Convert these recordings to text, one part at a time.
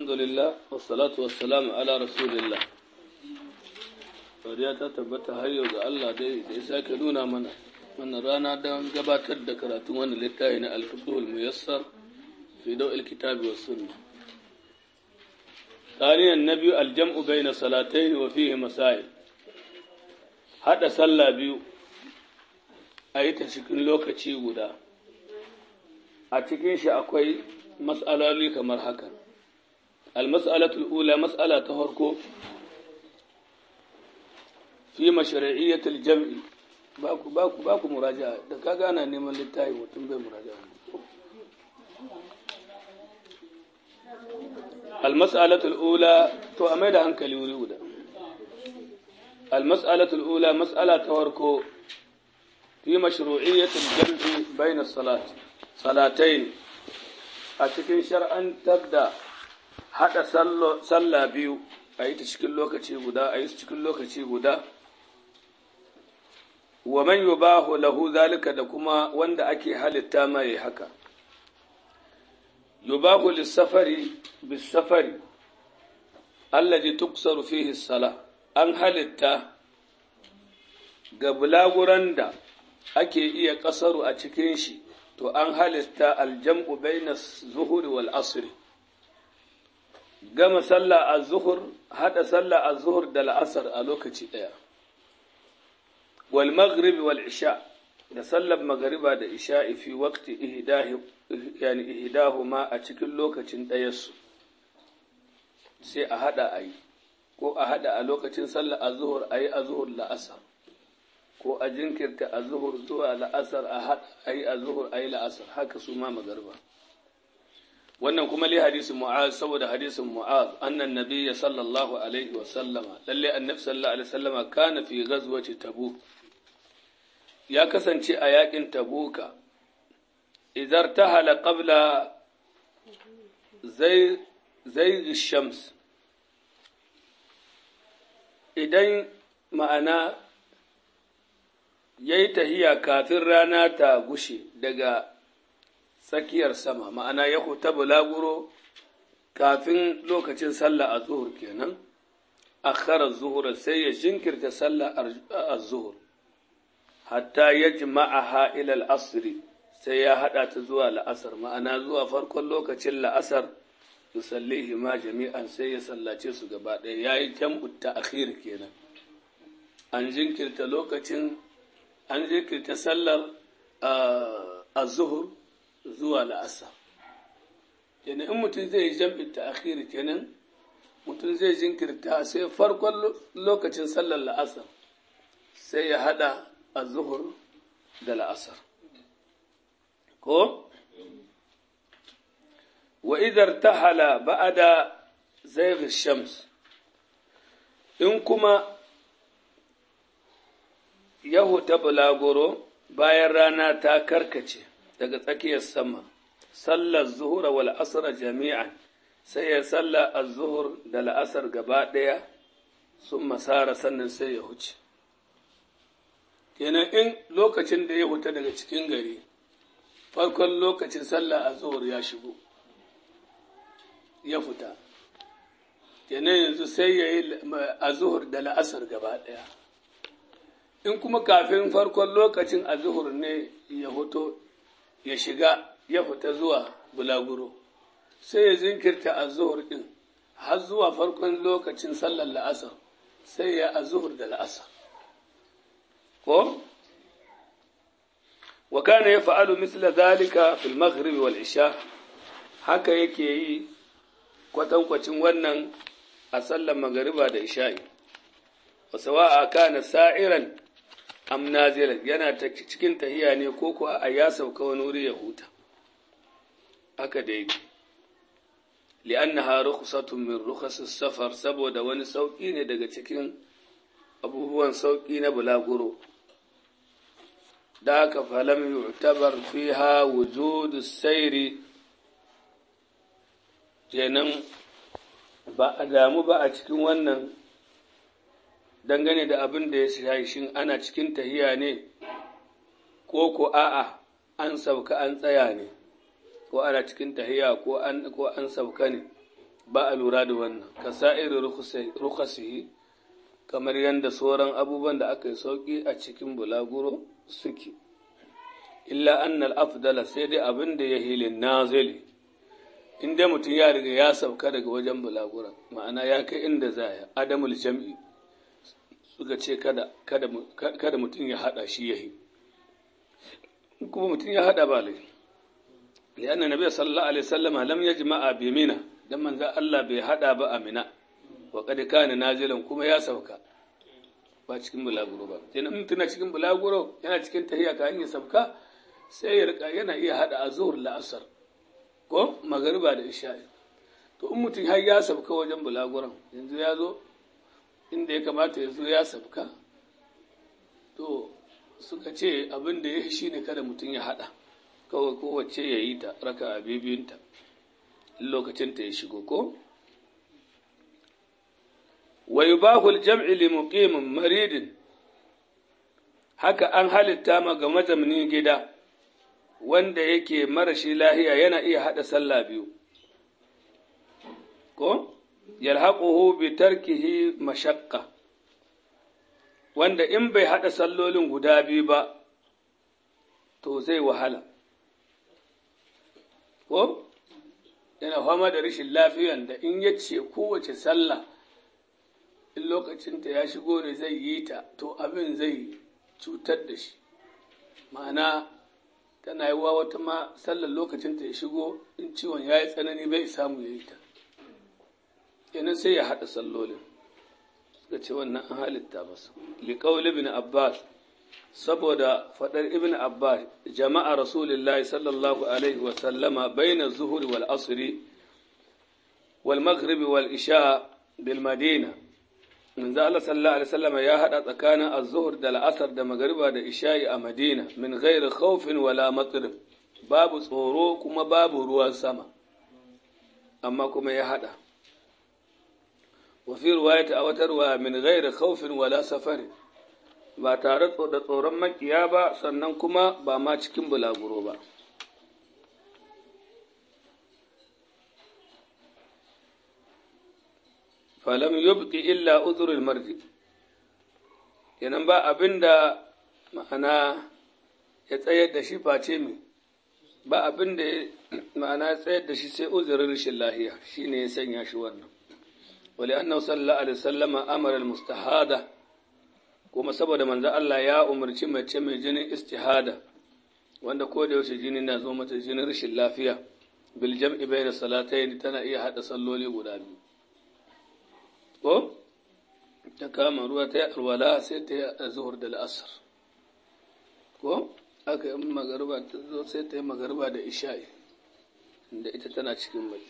alhamdulillah wassalatu wassalamu ala rasulillah Fariya ta tabbata har yau ga Allah dai da ya sake nuna mana wannan rana don gabatar da karatun wannan littafi na alfiqhul muyassar fi daw'il kitabi was sunna ثانيا النبي الجمع بين صلاتين وفيه مسائل hada sallah biyu a yi ta cikin lokaci guda a cikin shi akwai mas'aloli kamar haka al-mas'alatul ula mas'ala ta farko fi mashru'iyyatil jam'i baku baku baku muraja'a da kaga ana neman littafi mutum bai muraja'a al-mas'alatul ula to a mai da hankali wuri guda al-mas'alatul ula mas'ala ta farko fi mashru'iyyatil jam'i bayna salat salatayn a cikin shar'antar da haɗa sallah biyu a yi ta cikin lokaci guda a yi su cikin lokaci guda wa man yubahu lahu zalika da kuma wanda ake halitta mai haka yubahu lissafari bisafari allazi tuksaru fihi sala an halitta ga bulaguran da ake iya kasaru a cikin shi to an halitta aljam'u bainas zuhuri wal asri gama sallah a zuhur haɗa sallah a zuhur da la'asar a lokaci ɗaya wal maghrib wal isha da sallar magariba da isha fi waqti ihdahi yani ihdahuma a cikin lokacin ɗayarsu sai a haɗa a yi ko a haɗa a lokacin sallah a zuhur a yi a zuhur la'asar ko a jinkirta a zuhur zuwa la'asar a haɗa a yi a zuhur a yi la'asar haka su ma magariba wannan kuma li hadisin mu'az saboda hadisin mu'az annan nabiyya sallallahu alaihi wa sallama lalle annabi sallallahu alaihi wa sallama kana fi ghazwati tabuk ya kasance a yakin tabuka idar tahala qabla zai zai shams idan ma'ana yayi tahiya kafin rana ta gushe daga tsakiyar sama ma'ana ya huta bulaguro kafin lokacin sallah a zuhur kenan akhara zuhur sai ya jinkirta sallah a zuhur hatta ya jima'aha ila al-asri sai ya hada ta zuwa la'asar ma'ana zuwa farkon lokacin la'asar yusallihi ma jami'an sai ya sallace su gaba ɗaya yayi jam'u ta'khir kenan an jinkirta lokacin an jinkirta sallar az-zuhur zuwa la'asa kenan in mutum zai yi jam'in ta'akhiri kenan mutum zai jinkirta sai farkon lokacin sallar la'asar sai ya hada a zuhur da la'asar ko wa idar tahala ba'ada zai shams in kuma yahu ta bulagoro bayan rana ta karkace daga tsakiyar sama sallar zuhura wal asr jami'an sai ya salla az-zuhur da la'asar gaba ɗaya sun masara sannan sai ya huce kenan in lokacin da ya huta daga cikin gari farkon lokacin sallah az-zuhur ya shigo ya fita kenan yanzu sai ya yi az-zuhur da la'asar gaba ɗaya in kuma kafin farkon lokacin az-zuhur ne ya huto ya shiga ya fita zuwa bulaguro sai ya zinkirta a zuhur ɗin har zuwa farkon lokacin sallar la'asar sai ya a zuhur da la'asar ko wa kana ya fa'alu misla zalika fil maghrib wal isha haka yake yi kwatankwacin wannan a sallar magariba da isha'i wa sawa'a kana sa'iran am nazilan yana ta cikin tahiya ne ko kuwa a ya sauka wani wuri ya huta haka da yake li'annaha rukhsatun min rukhasis safar saboda wani sauki ne daga cikin abubuwan sauki na bulaguro da haka falam yu'tabar fiha wujudu sairi kenan ba a damu ba a cikin wannan dangane da abin da ya shahi shin ana cikin tahiya ne ko ko a'a an sauka an tsaya ne ko ana cikin tahiya ko an ko an sauka ne ba a lura da wannan ka sa'iri rukasihi kamar yadda sauran abubuwan da aka yi sauƙi a cikin bulaguro suke illa annal afdala sai dai abin da ya hilin nazili in dai mutum ya riga ya sauka daga wajen bulagura ma'ana ya kai inda za ya adamul jam'i suka ce kada kada mutum ya hada shi yahi kuma mutum ya hada ba lai lianna nabiy sallallahu alaihi wasallam lam yajma'a bi mina dan manzo Allah bai hada ba a mina wa qad kana nazilan kuma ya sauka ba cikin bulaguro ba kenan mutum na cikin bulaguro yana cikin tahiya ka hanyar sauka sai ya rika yana iya hada azhur la'asar ko magariba da isha'i to in mutum har ya sabka wajen bulaguran yanzu ya zo inda ya kamata ya zo ya sabka to suka ce abin da ya shi ne kada mutum ya haɗa kawai kowace ya yi ta raka a bibiyunta lokacinta ya shigo ko wa yubahul jam'i li muqimin maridin haka an halitta ma ga mazaunin gida wanda yake marashi lahiya yana iya haɗa sallah biyu ko yalhaquhu bi tarkihi mashaqqa wanda in bai haɗa sallolin guda biyu ba to zai wahala ko yana fama da rashin lafiyan da in ya ce kowace sallah in lokacinta ya shigo ne zai yi ta to abin zai cutar da shi ma'ana tana yi wa wata ma sallar lokacin ta ya shigo in ciwon ya yi tsanani bai samu ya yi ta kenan sai ya haɗa sallolin suka ce wannan an halitta masa liƙaul ibn abbas saboda faɗar ibn abbas jama'a rasulullahi sallallahu alaihi wa sallama baina zuhuri wal asri wal maghribi wal isha bil madina manzo Allah sallallahu alaihi wasallam ya hada tsakanin az-zuhr da al-asr da magriba da isha'i a Madina min ghairi khawfin wala matsir babu tsoro kuma babu ruwan sama amma kuma ya hada wa fi riwayati a wata riwaya min ghairi khawfin wala safari ba tare da tsoron makiya ba sannan kuma ba ma cikin bulaguro ba falam yubqi illa uzurul marji kenan ba abinda ma'ana ya tsayar da shi face mai ba abinda ma'ana ya tsayar da shi sai uzurin rashin lahiya shine ya sanya shi wannan wali annahu sallallahu alaihi wasallama amara almustahada kuma saboda manzo Allah ya umarci mace mai jinin istihada wanda ko da yaushe jini na zo mata jinin rashin lafiya bil jam'i bayna salatayn tana iya hada salloli guda biyu ko ta kama ruwa ta yi alwala sai ta yi zuhur da la'asar ko aka yi magarba ta zo sai ta yi magarba da isha'i da ita tana cikin mai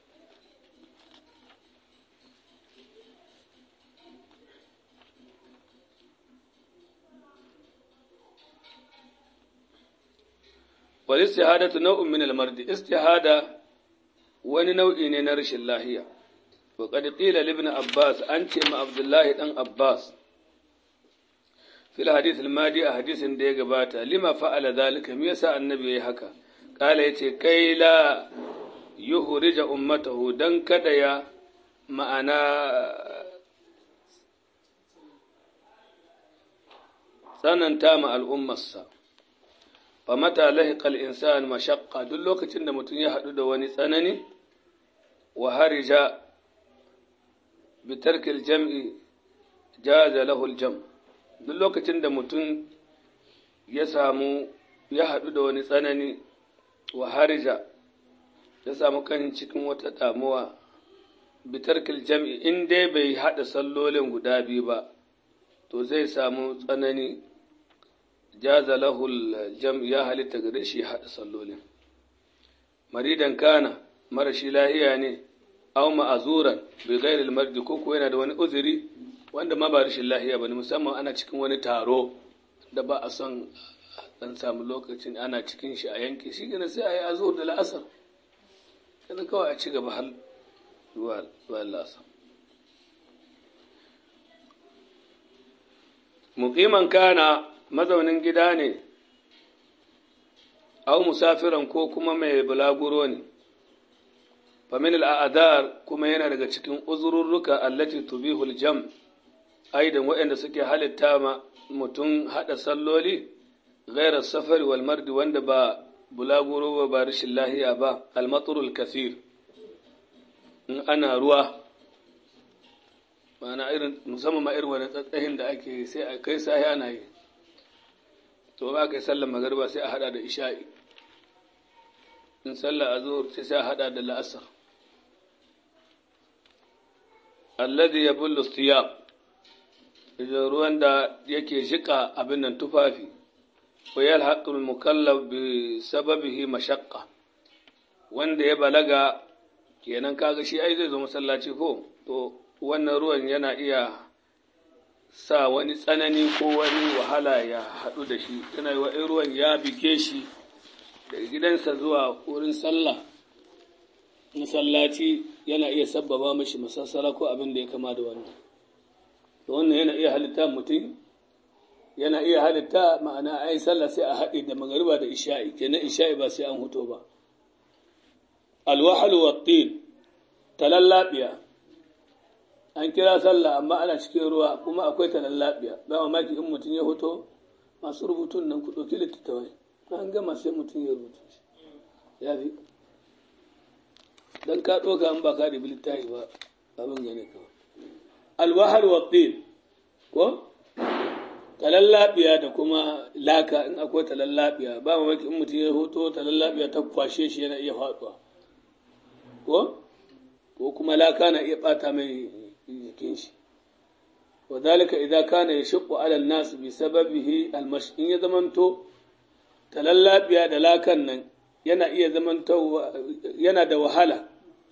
wal istihadatu nau'un min al-mardi istihada wani nau'i ne na rashin lahiya وقد قيل لابن عباس أنت مع عبد الله بن عباس في الحديث الماضي حديث دي غباتا لما فعل ذلك ميسا النبي هكا قال يتي كي لا يخرج أمته دن كديا معنا tsananta ma al'ummarsa fa mata lahiqal insan mashaqqa duk lokacin da mutum ya haɗu da wani tsanani wa harija bitarkil jam'i jaza lahul jam duk lokacin da mutum ya samu ya haɗu da wani tsanani wa harija ya samu kan cikin wata damuwa bitarkil jam'i in dai bai haɗa sallolin guda biyu ba to zai samu tsanani jaza lahul jam ya halitta gare shi haɗa sallolin maridan kana marashi lahiya ne aw ma'azuran bi ghairi al-mardi ko ko yana da wani uzuri wanda ma ba rashin lahiya bane musamman ana cikin wani taro da ba a son dan samu lokacin ana cikin shi a yanke shi gane sai a yi azur da la'asar kada kawai a ci gaba har zuwa la'asar muqiman kana mazaunin gida ne aw musafiran ko kuma mai bulaguro ne famin al'adar kuma yana daga cikin uzururruka allati tubihul jam aidan waɗanda suke halitta ma mutum haɗa salloli gairar safari wal mardi wanda ba bulaguro ba ba rashin lahiya ba almaturul kasir in ana ruwa ma'ana irin musamman ma irin wani tsatsahin da ake sai a kai sahi ana yi to ba kai sallar magariba sai a hada da isha'i in sallar azhur sai sai a hada da la'asar alladhi yabullu thiyab idan ruwan da yake jika abin nan tufafi wa yalhaqu al-mukallaf bi sababihi mashaqqa wanda ya balaga kenan kaga shi ai zai zo masallaci ko to wannan ruwan yana iya sa wani tsanani ko wani wahala ya haɗu da shi yana yi wa'in ruwan ya bige shi daga gidansa zuwa wurin sallah masallaci yana iya sabbaba mashi masassara ko abin da ya kama da wannan to wannan yana iya halitta mutum yana iya halitta ma'ana ai sallah sai a haɗe da magariba da isha'i kenan isha'i ba sai an huto ba alwahal wa tin talallabiya an kira sallah amma ana cikin ruwa kuma akwai talallabiya ba mamaki in mutum ya hoto masu rubutun nan ku ɗauki littattafai an gama sai mutum ya rubuta shi ya fi dan ka ɗauka an ba ka da littafi ba abin gane kawai alwahal wa tin ko talallabiya da kuma laka in akwai talallabiya ba mamaki in mutum ya hoto talallabiya ta kwashe shi yana iya faɗuwa ko ko kuma laka na iya ɓata mai jikin shi wadhalika idza kana yashqu ala an-nas bi sababihi al-mash in ya zamanto talallabiya da lakan nan yana iya zamanto yana da wahala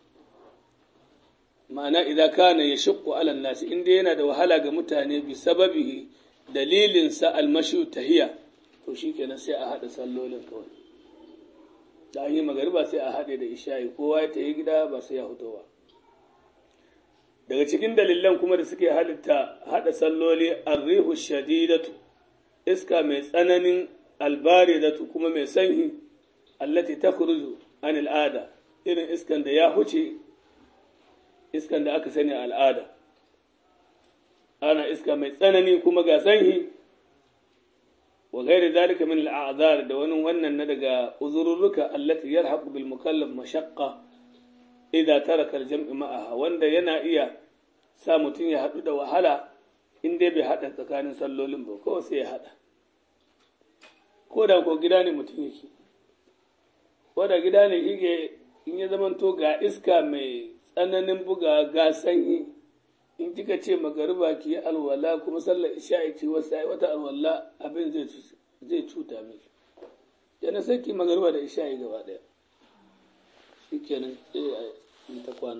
ma'ana idza kana yashqu ala an-nas inda yana da wahala ga mutane bi sababihi dalilin sa al-mashu tahiya to shikenan sai a hada sallolin kawai da an yi magariba sai a haɗe da isha'i kowa ya tayi gida ba sai ya fito ba daga cikin dalilan kuma da suke halitta haɗa salloli arrihu shadidatu iska mai tsananin albaridatu kuma mai sanyi allati takhruju an al'ada irin iskan da ya huce iskan da aka sani al'ada ana iska mai tsanani kuma ga sanyi wa ghairi zalika min al'azar da wani wannan na daga uzurruka allati yarhaqu bil mukallaf mashaqqa idza taraka al-jam'i ma'aha wanda yana iya sa mutum ya haɗu da wahala in dai bai haɗa tsakanin sallolin ba kawai sai ya haɗa ko da ko gida ne mutum yake ko da gida ne yake in ya zamanto ga iska mai tsananin buga ga sanyi in kika ce magariba ki yi alwala kuma sallar isha'i ki wata alwala abin zai cuta miki yana sai ki magariba da isha'i gaba ɗaya shikenan sai ta kwana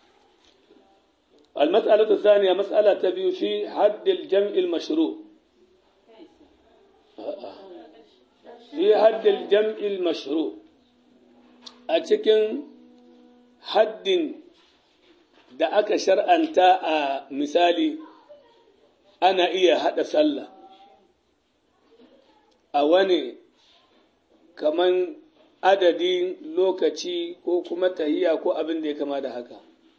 المسألة الثانية مسألة تبي في حد الجمع المشروع في حد الجمع المشروع أتكن حد da aka shar'anta a misali ana iya haɗa sallah a wani kaman adadin lokaci ko kuma tahiya ko abin da ya kama da haka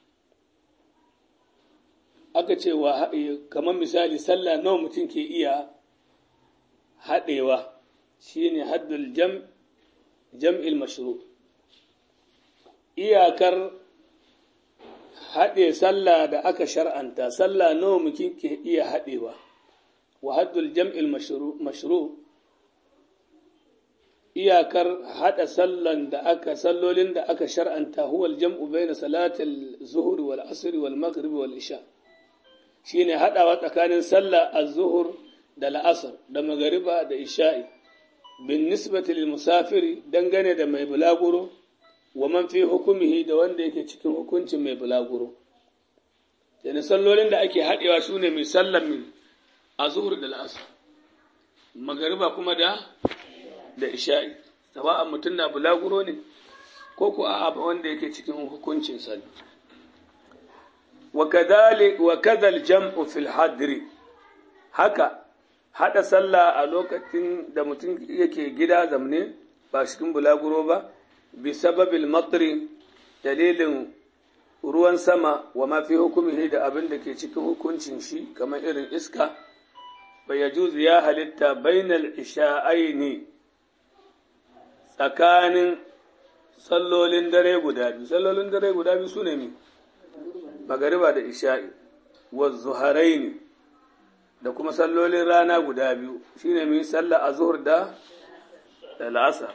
aka ce wa kamar misali sallah nawa mutum ke iya haɗewa shine haddul jam jam'il mashru iyakar haɗe sallah da aka shar'anta sallah nawa mutum ke iya haɗewa wa haddul jam'il mashru iyakar haɗa sallan da aka sallolin da aka shar'anta huwa al-jam'u bayna salatil zuhri wal asri wal maghrib wal isha' shine haɗawa tsakanin sallah az-zuhur da la'asar da magariba da isha'i bin nisbati lil musafiri dangane da mai bulaguro wa man fi hukumihi da wanda yake cikin hukuncin mai bulaguro yana sallolin da ake haɗewa su ne mai sallan min az-zuhur da la'asar magariba kuma da da isha'i sawa'an mutum na bulaguro ne ko ko a'a wanda yake cikin hukuncin sallah وكذلك وكذا الجمع في الحضر haka hada sallah a lokacin da mutum yake gida zamne ba cikin bulaguro ba bi sababil matri dalilin ruwan sama wa mafi hukumihi da abin da ke cikin hukuncin shi kamar irin iska bai ya juzu ya halitta bainal isha'aini tsakanin sallolin dare guda biyu sallolin dare guda biyu su ne mi magariba da isha'i wa zuharaini da kuma sallolin rana guda biyu shine mi sallah a zuhur da da la'asar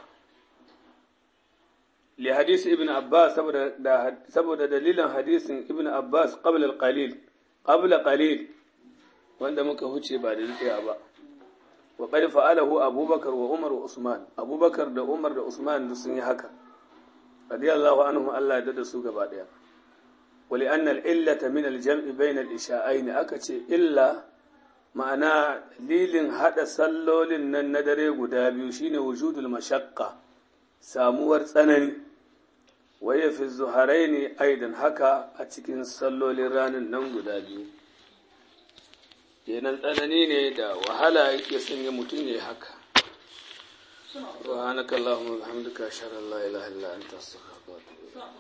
li hadisi ibn abbas saboda dalilin hadisin ibn abbas qabla al-qalil qabla qalil wanda muka huce ba da daɗewa ba wa qad fa'alahu abubakar wa umar wa usman abubakar da umar da usman duk sun yi haka radiyallahu anhum Allah ya da su gaba daya wa li anna al-illata min al-jam'i bayna al-isha'ain aka ce illa ma'ana lilin hada sallolin nan na dare guda biyu shine wujudul mashaqqa samuwar tsanani waye fi zuharaini aidan haka a cikin sallolin ranar nan guda biyu kenan tsanani ne da wahala yake sanya mutum ya yi haka subhanakallahumma wa bihamdika ashhadu an la ilaha illa anta astaghfiruka wa atubu